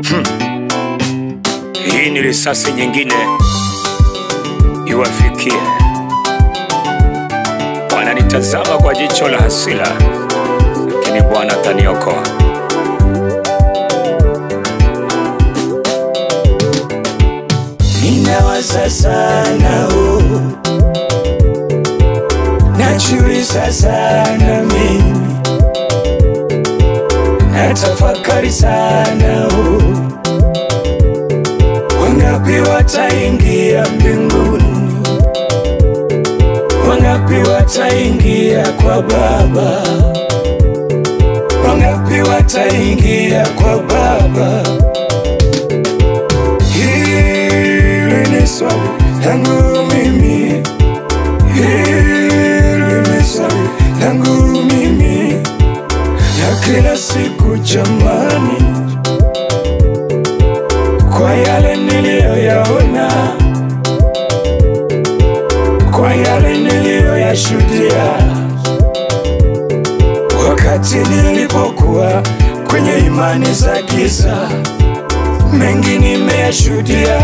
Hii ni risasi nyingine iwafikie. Wananitazama kwa jicho la hasira, lakini Bwana ataniokoa. Ninawaza sana oh. Najiuliza sana mimi Natafakari sana oh. Wangapi wataingia mbinguni Wangapi wataingia kwa Baba Wangapi wataingia kwa Baba Hili ni swali langu mimi, hili ni swali langu mimi la kila siku jamani, kwa yale niliyoyaona, kwa yale niliyoyashuhudia wakati nilipokuwa kwenye imani za giza mengi nimeyashuhudia,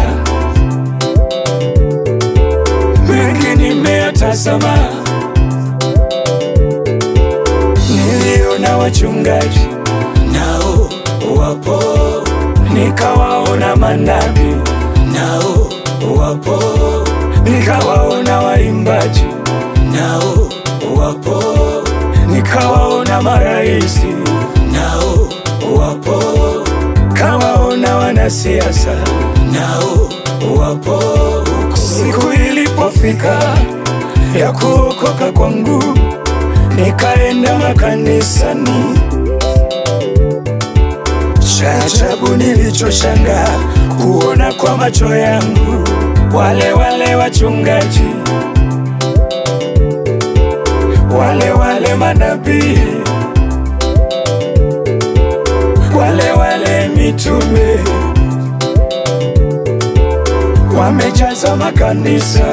mengi nimeyatazama. Niliona wachungaji nao wapo, nikawaona manabii nao wapo, nikawaona waimbaji nao wapo, nikawaona maraisi nao wapo kawaona wanasiasa nao wapo. Siku ilipofika ya kuokoka kwangu, nikaenda makanisani. Cha ajabu nilichoshanga kuona kwa macho yangu, wale wale wachungaji, wale wale manabii wale wale mitume wamejaza makanisa,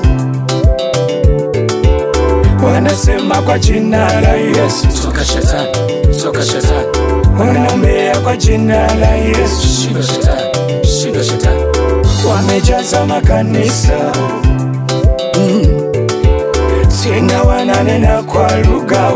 wanasema kwa jina la Yesu, Toka shetani, toka shetani, wanaombea kwa jina la Yesu, shinda shetani, shinda shetani. wamejaza makanisa Mm. tena wananena kwa lugha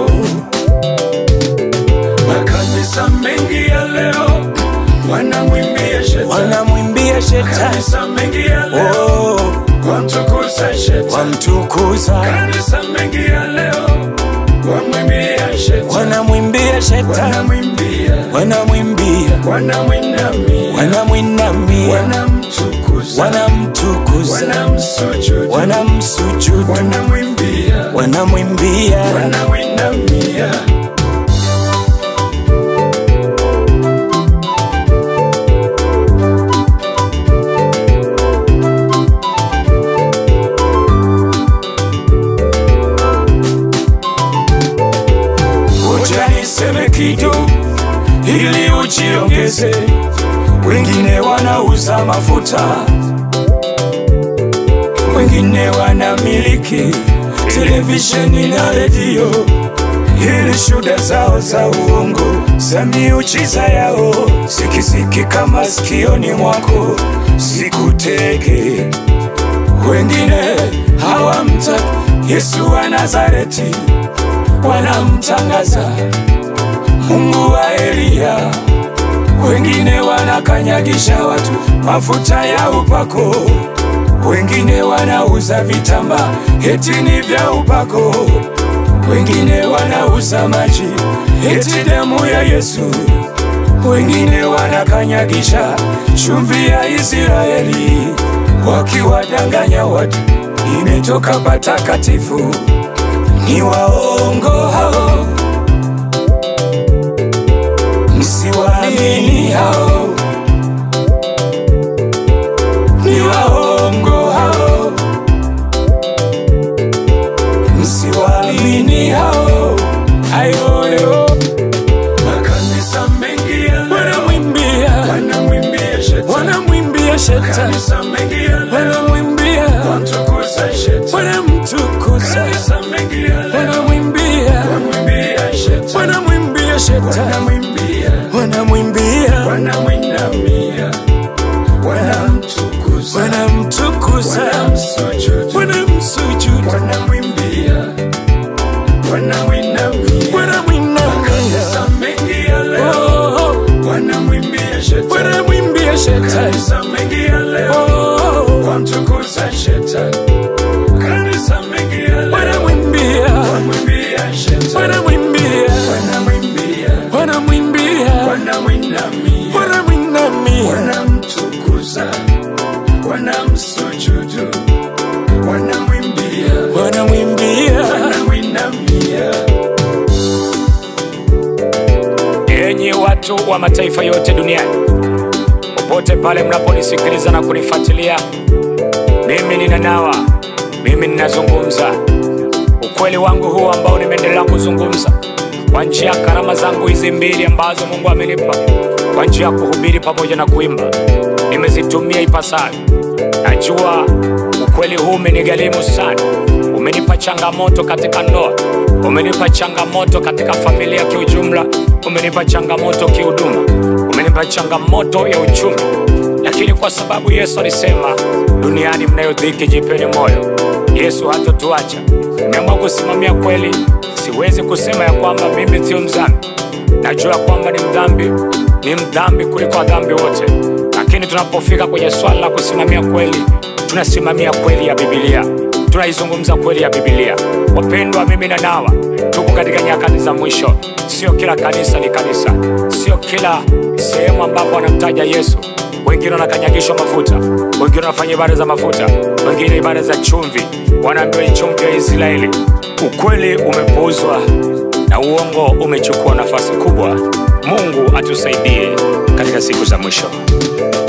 makanisa mengi ya leo wanamwimbia shetani, wanamwimbia shetani, kanisa mengi ya leo oh, wamtukuza shetani, wamtukuza, kanisa mengi ya leo wamwimbia shetani, wanamwimbia shetani, wanamwimbia, wanamwimbia, wanamwinamia, wanamwinamia, wanamtukuza, wanamtukuza, wanamsujudu, wanamsujudu, wanamwimbia, wanamwimbia, wanamwinamia. Ngoja niseme kitu ili ujiongeze. Wengine wanauza mafuta, wengine wanamiliki televisheni na redio, ili shuda zao za uongo za miujiza yao zikisikika masikioni mwako sikuteke. Wengine hawamtaki Yesu wa Nazareti, wanamtangaza Mungu wa Eliya. Wengine wanakanyagisha watu mafuta ya upako, wengine wanauza vitamba eti ni vya upako, wengine wanauza maji eti damu ya Yesu, wengine wanakanyagisha chumvi ya Israeli, wakiwadanganya watu imetoka patakatifu. Ni waongo hao, msiwaamini hao, ni waongo hao, msiwaamini hao. Ayoyo, makanisa mengi ya leo Wanamwimbia, wanamwimbia shetani, wanamwimbia shetani, kanisa mengi ya leo wanamwimbia, wamtukuza shetani, wanamtukuza, kanisa mengi ya leo wanamwimbia, wanamwimbia shetani, wanamwimbia shetani, wanamwimbia, wanamwimbia, wanamwinamia wanamwinamia, wanamwinamia, wanamtukuza, wanamsujudu, wanamwimbia, wanamwimbia. wanamwinamia. Enyi watu wa mataifa yote duniani, popote pale mnaponisikiliza na kunifuatilia, mimi ninanawa, mimi ninazungumza ukweli wangu huu ambao nimeendelea kuzungumza kwa njia ya karama zangu hizi mbili ambazo Mungu amenipa kwa njia ya kuhubiri pamoja na kuimba, nimezitumia ipasavyo. Najua ukweli huu umenigharimu sana, umenipa changamoto katika ndoa, umenipa changamoto katika familia kiujumla, umenipa changamoto kihuduma, umenipa changamoto ya uchumi, lakini kwa sababu Yesu alisema duniani mnayo dhiki, jipeni moyo. Yesu hatotuacha. Nimeamua kusimamia kweli. Siwezi kusema ya kwamba mimi sio mdhambi. Najua kwamba ni mdhambi, ni mdhambi kuliko wadhambi wote, lakini tunapofika kwenye swala la kusimamia kweli, tunasimamia kweli ya Biblia, tunaizungumza kweli ya Biblia. Wapendwa, mimi na nawa tuko katika nyakati za mwisho. Sio kila kanisa ni kanisa, sio kila sehemu ambapo wanamtaja Yesu wengine wanakanyagishwa mafuta, wengine wanafanya ibada za mafuta, wengine ibada za chumvi, wanaambiwa ni chumvi ya Israeli. Ukweli umepuuzwa na uongo umechukua nafasi kubwa. Mungu atusaidie katika siku za mwisho.